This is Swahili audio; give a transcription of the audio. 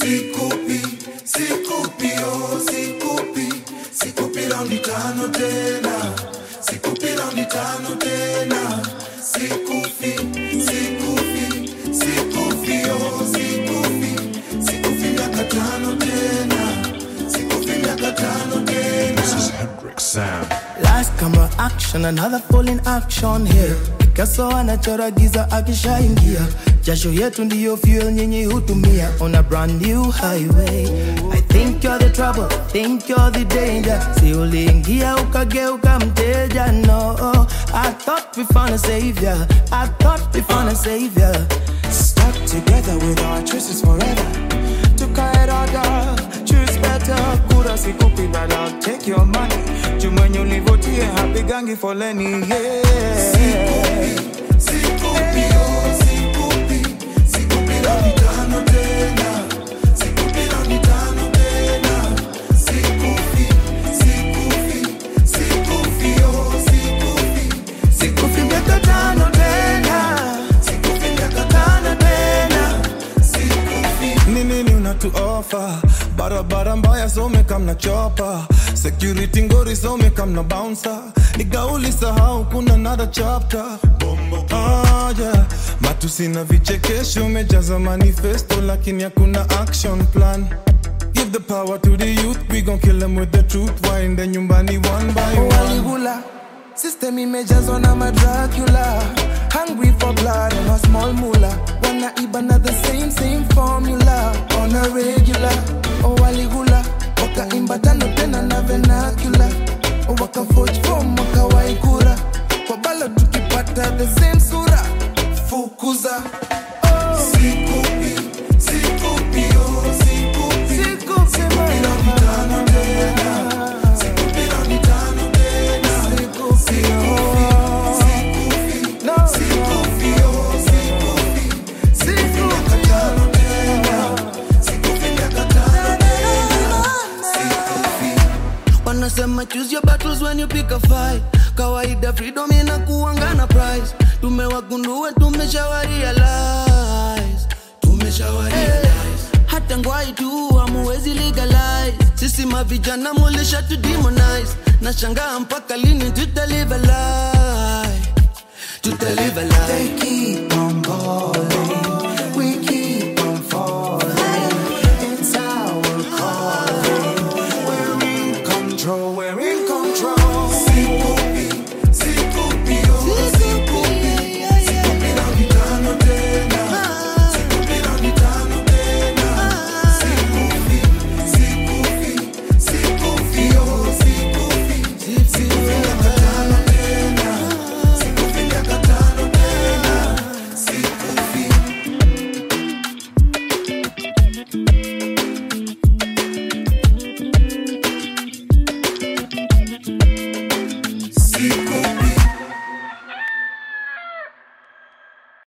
sikupi sikupi oh sikupi sikupi raundi tano tena sikupi raundi tano tena sikufi sikufi sikufi oh sikufi sikufi miaka tano tena sikufi miaka tano tena This is Hendrix Sam. Last camera action, another full in action here. Picasso anachora giza akishaingia, jasho yetu ndiyo fuel nyinyi hutumia on a brand new highway. I think you're the trouble, think you're the danger. Si uliingia ukageuka mteja, no. I thought we found a savior, I thought we found a savior. Stuck together with our choices forever. Tukae rada, choose better. Kura sikupi but I'll take your money. Jumwenye ulivotie hapigangi foleni, yeah. sikupi oh sikupi sikupi raundi tano tena sikupi raundi tano tena sikufi sikufi sikufi oh sikufi Sikufi miaka tano tena, sikufi miaka tano tena. sikufi ni nini unatu offer barabara mbaya some kamna chopa security ngori some kamna bouncer nigauli sahau kuna another chapter ah, yeah. matusi na vichekesho umejaza manifesto lakini hakuna action plan Give the power to the youth, we gon' kill them with the truth. Waende nyumbani one by one. waligula system imejazwa na madracula hungry for blood and a small mula wanaiba na the same same formula on a regular oh waligula wakaimba tano tena na vernacular oh wakafoj form wakawaikura kwa balo tukipata the same sura fukuza sikupi sikupi oh sikupi Sikufi raundi tano tena sikupi raundi tano tena Sikufi, oh. sikufi No. sikufi oh sikufi sikufi miaka tano tena sikufi miaka tano tena sikufi wanasema choose your battles when you pick a fight kawaida freedom inakuanga na price tumewagundua tumeshawa realize tumeshawa realize hata ngwai tu amuwezi legalize sisi mavijana mulisha tu demonize na shangaa mpaka lini tutalive a lie tutalive a lie They keep on calling, we keep on falling. It's our calling. We're in control, we're in control. sikupi sikupi oh sikupi sikupi raundi tano tena sikupi raundi tano tena sikufi sikufi sikufi oh sikufi sikufi miaka tano tena sikufi miaka tano tena sikufi Siku